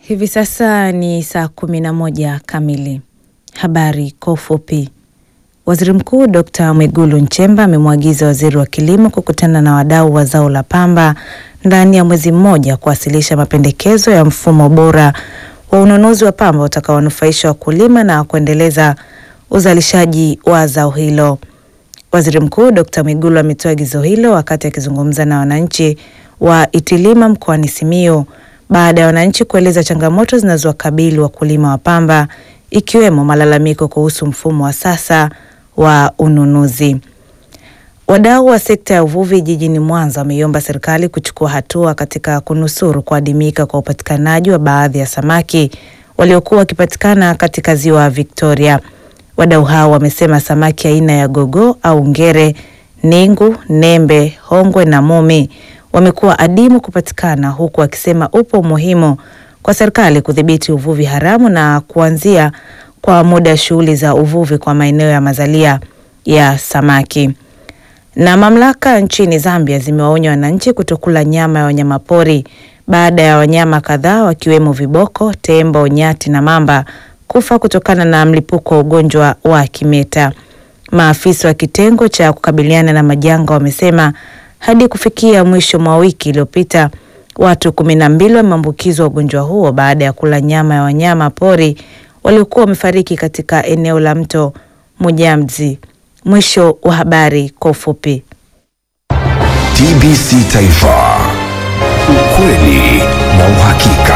Hivi sasa ni saa kumi na moja kamili. Habari kwa ufupi. Waziri Mkuu Dkt. Mwigulu Nchemba amemwagiza waziri wa kilimo kukutana na wadau wa zao la pamba ndani ya mwezi mmoja kuwasilisha mapendekezo ya mfumo bora wa ununuzi wa pamba utakaowanufaisha wakulima na kuendeleza uzalishaji wa zao hilo. Waziri Mkuu Dkt. Mwigulu ametoa agizo hilo wakati akizungumza na wananchi wa Itilima mkoani Simiyu baada ya wananchi kueleza changamoto zinazowakabili wakulima wa pamba ikiwemo malalamiko kuhusu mfumo wa sasa wa ununuzi. Wadau wa sekta ya uvuvi jijini Mwanza wameiomba serikali kuchukua hatua katika kunusuru kuadimika kwa upatikanaji wa baadhi ya samaki waliokuwa wakipatikana katika ziwa Victoria. Wadau hao wamesema samaki aina ya gogo au ngere, ningu, nembe, hongwe na mumi wamekuwa adimu kupatikana, huku wakisema upo umuhimu kwa serikali kudhibiti uvuvi haramu na kuanzia kwa muda shughuli za uvuvi kwa maeneo ya mazalia ya samaki. Na mamlaka nchini Zambia zimewaonya wananchi kutokula nyama ya wanyamapori baada ya wanyama kadhaa wakiwemo viboko, tembo, nyati na mamba kufa kutokana na mlipuko wa ugonjwa wa kimeta. Maafisa wa kitengo cha kukabiliana na majanga wamesema hadi kufikia mwisho mwa wiki iliyopita watu kumi na mbili wameambukizwa ugonjwa huo baada ya kula nyama ya wanyama pori waliokuwa wamefariki katika eneo la mto Mujamzi. Mwisho wa habari kwa ufupi. TBC Taifa, ukweli na uhakika.